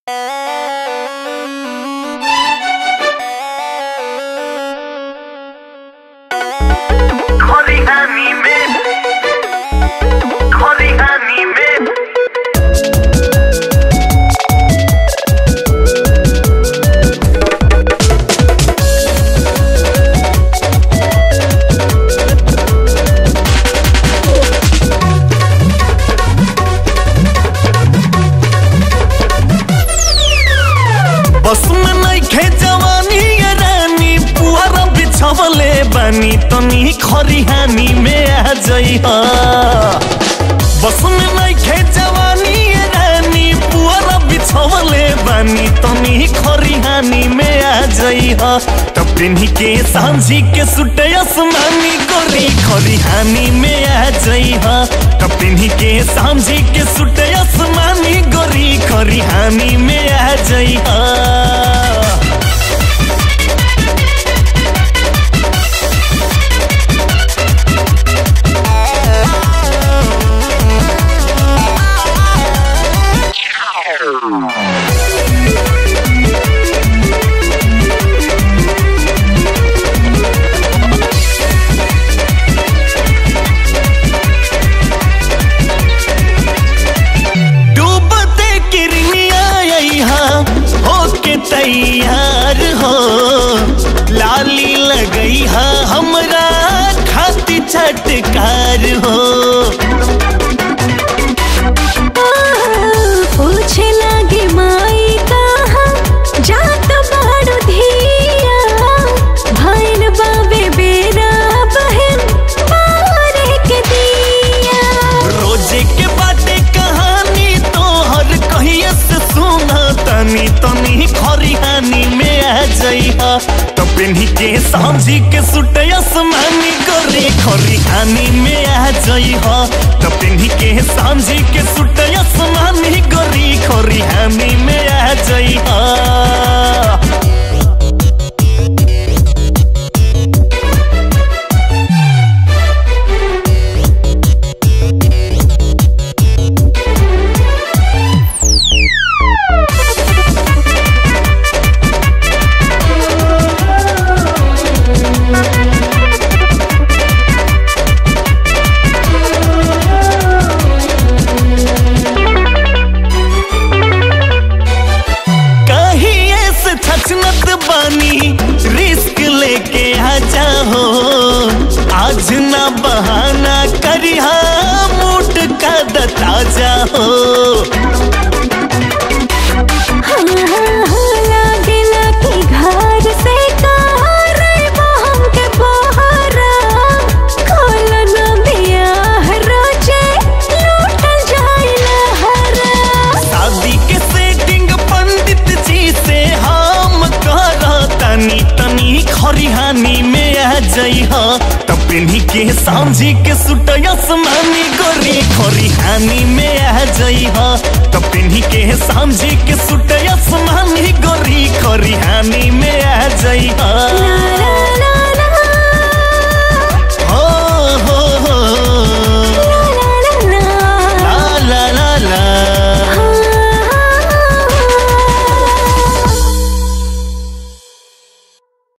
खलिहानी में खलिहानी में बस में नइखे जवानी ये रानी पुअर बिछवले बानी तनी खरिहानी में आ जइहा बस में नइखे जवानी ये रानी पुअर बिछवले बानी तनी खरिहानी में आ जइहा तब पिन्ही के सांझी के सुटे आसमानी गोरी खरिहानी में आ जइहा तब पिन्ही के सांझी के सुटे आसमानी गोरी खरिहानी में आ जइहा डूबते किरनिया यहाँ होके तैयार हो लाली लगई हा हमरा खाती छटकार हो पूछे लागे माई कहा जात बाड़ू धिया भाइन बाबे बेरा बहन मारे के दिया रोजे के बाटे कहानी तोहर कहिए से सुना तनी तनी खरिहानी में आ जइहा तो पिन्ही के सांझी के सुटे आसमानी गोरी खरिहानी में आ जइहा तो पिन्ही के सांझी के सुटे आसमानी गोरी खरिहानी में आ जइहा कहीं ऐसे छचनत बानी रिस्क लेके आ जाओ आज ना बहाना करिहा मूड का दता जाओ हाँ, हाँ, हाँ, लागेला कि घर से कार बहम के बहरा खोल न बियाह रोजे लूटल जाइला हरा शादी के सेटिंग पंडित जी से हम कर तनी तनी खरिहानी में आ जइहा तब पिन्ही के सांझी के सुट आसमानी गोरी खरिहानी में आ जइहा तब पिन्ही के सांझी के सुट आसमानी गोरी खरिहानी में आ जइहा ला ला ला